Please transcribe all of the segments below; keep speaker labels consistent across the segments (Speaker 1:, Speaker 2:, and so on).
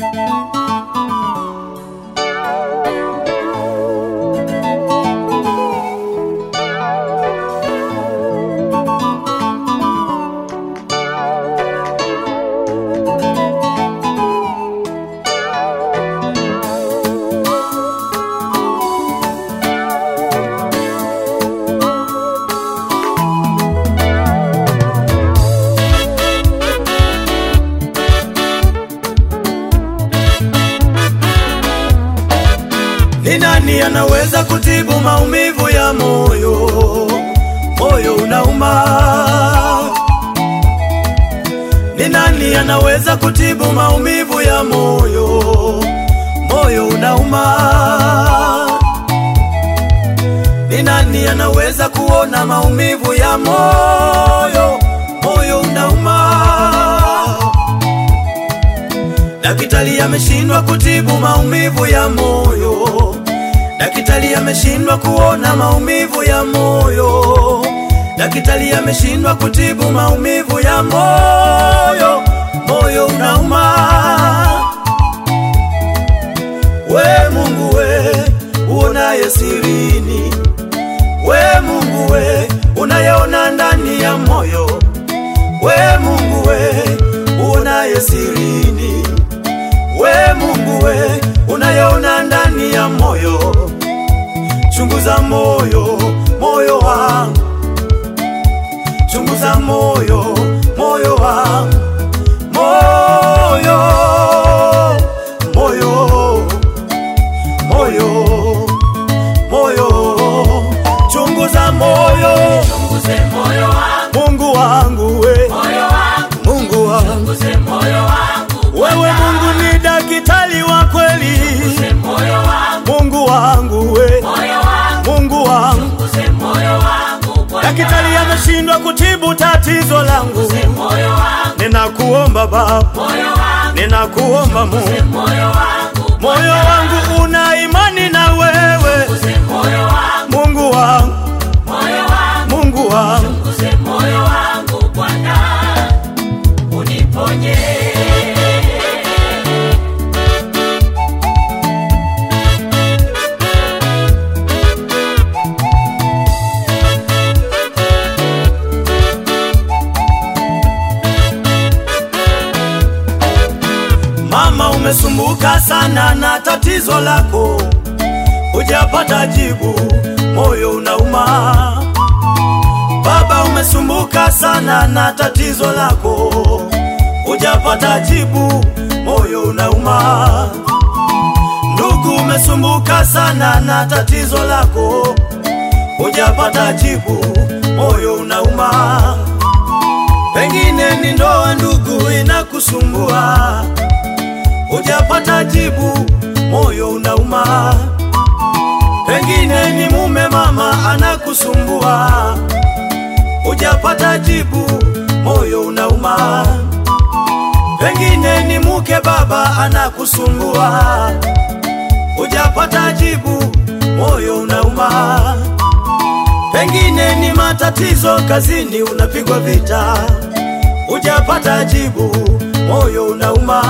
Speaker 1: Ni nani anaweza kutibu maumivu ya moyo? Moyo unauma. Ni nani anaweza kutibu maumivu ya moyo? Moyo unauma. Ni nani anaweza kuona maumivu ya moyo? Moyo unauma. Daktari ameshindwa kutibu maumivu ya moyo. Daktari ameshindwa kuona maumivu ya moyo. Daktari ameshindwa kutibu maumivu ya moyo. Moyo unauma. We Mungu we, uonaye sirini. We Mungu we, unayeona ndani ya moyo. We Mungu we, uonaye sirini. We Mungu we, unayeona ndani ya moyo, chunguza moyo, moyo wangu, chunguza moyo, moyo wangu, moyo, moyo, moyo, moyo, chunguza moyo,
Speaker 2: Chunguze moyo wangu,
Speaker 1: Mungu wangu we,
Speaker 2: moyo wangu,
Speaker 1: Mungu wangu,
Speaker 2: chunguze moyo wangu,
Speaker 1: wewe Mungu ni daktari wa kweli.
Speaker 2: chunguze moyo wangu,
Speaker 1: Mungu wangu we,
Speaker 2: moyo wangu,
Speaker 1: Mungu wangu,
Speaker 2: chunguze moyo wangu, Bwana.
Speaker 1: daktari ameshindwa kutibu tatizo langu.
Speaker 2: Chunguze moyo wangu,
Speaker 1: Ninakuomba Baba,
Speaker 2: moyo wangu,
Speaker 1: ninakuomba Mungu,
Speaker 2: moyo wangu,
Speaker 1: moyo wangu una imani na wewe.
Speaker 2: chunguze moyo wangu,
Speaker 1: Mungu wangu,
Speaker 2: moyo wangu,
Speaker 1: Mungu wangu,
Speaker 2: chunguze moyo wangu, Bwana, uniponye.
Speaker 1: mama, umesumbuka sana na tatizo lako, hujapata jibu, moyo unauma. Baba, umesumbuka sana na tatizo lako, hujapata jibu, moyo unauma. Ndugu, umesumbuka sana na tatizo lako, hujapata jibu, moyo unauma. Pengine ni ndoa, ndugu, inakusumbua, hujapata jibu, moyo unauma. Pengine ni mume, mama, anakusumbua, hujapata jibu, moyo unauma. Pengine ni mke, baba, anakusumbua, hujapata jibu, moyo unauma. Pengine ni matatizo kazini, unapigwa vita, hujapata jibu, moyo unauma.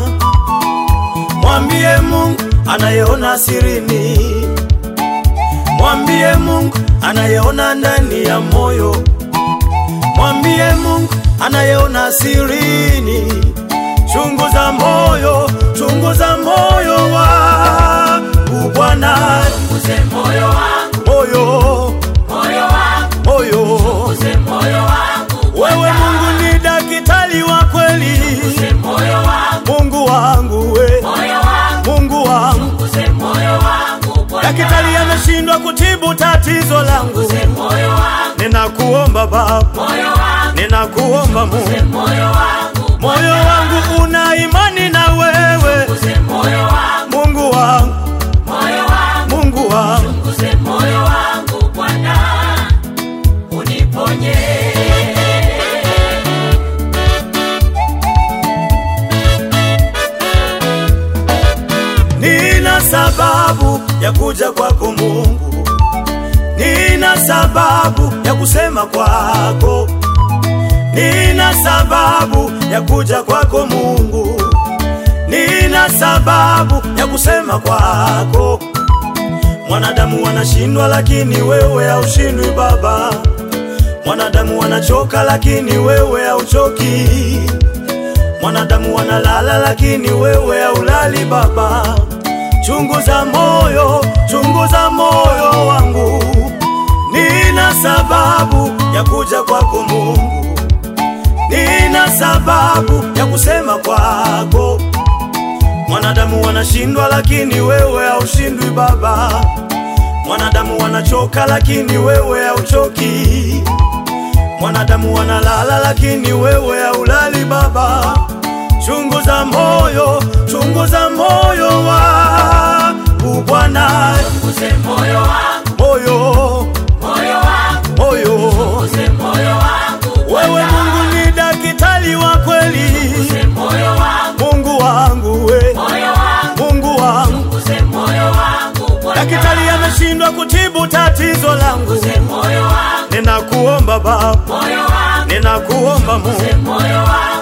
Speaker 1: Mwambie Mungu anayeona sirini, mwambie Mungu anayeona ndani ya moyo, mwambie Mungu anayeona sirini. Chunguza moyo, chunguza moyo wangu Bwana,
Speaker 2: Chunguze moyo wangu,
Speaker 1: moyo,
Speaker 2: moyo wangu,
Speaker 1: moyo
Speaker 2: chunguze moyo wangu,
Speaker 1: Wewe Mungu ni daktari wa kweli,
Speaker 2: chunguze moyo wangu,
Speaker 1: Mungu wangu we,
Speaker 2: moyo wangu,
Speaker 1: Mungu wangu.
Speaker 2: chunguze moyo wangu, Bwana.
Speaker 1: Daktari ameshindwa kutibu tatizo langu,
Speaker 2: Chunguze moyo wangu,
Speaker 1: ninakuomba Baba,
Speaker 2: moyo wangu,
Speaker 1: ninakuomba
Speaker 2: chunguze
Speaker 1: Mungu,
Speaker 2: moyo wangu,
Speaker 1: moyo wangu una imani na wewe,
Speaker 2: chunguze moyo wangu,
Speaker 1: Mungu wangu,
Speaker 2: moyo wangu,
Speaker 1: Mungu wangu.
Speaker 2: chunguze moyo wangu, Bwana, uniponye.
Speaker 1: Nina sababu ya kuja kwako Mungu, nina sababu ya kusema kwako, nina sababu ya kuja kwako Mungu, nina nina sababu ya kusema kwako. Mwanadamu wanashindwa, lakini wewe haushindwi Baba. Mwanadamu wanachoka, lakini wewe hauchoki. Mwanadamu wanalala, lakini wewe haulali Baba. Chunguza moyo, chunguza moyo wangu, nina sababu ya kuja kwako Mungu, nina sababu ya kusema kwako. Mwanadamu wanashindwa, lakini wewe haushindwi Baba. Mwanadamu wanachoka, lakini wewe hauchoki. Mwanadamu wanalala, lakini wewe haulali Baba. Chunguza moyo, chunguza moyo wangu Bwana,
Speaker 2: Chunguze moyo wangu,
Speaker 1: moyo,
Speaker 2: moyo wangu,
Speaker 1: moyo.
Speaker 2: chunguze moyo wangu
Speaker 1: Wewe
Speaker 2: Bwana.
Speaker 1: Mungu ni daktari wa kweli,
Speaker 2: Chunguze moyo wangu,
Speaker 1: Mungu wangu we,
Speaker 2: moyo wangu,
Speaker 1: Mungu wangu.
Speaker 2: chunguze moyo wangu Bwana.
Speaker 1: Daktari ameshindwa kutibu tatizo langu,
Speaker 2: Chunguze moyo wangu,
Speaker 1: ninakuomba Baba,
Speaker 2: moyo wangu,
Speaker 1: ninakuomba Mungu,
Speaker 2: chunguze moyo wangu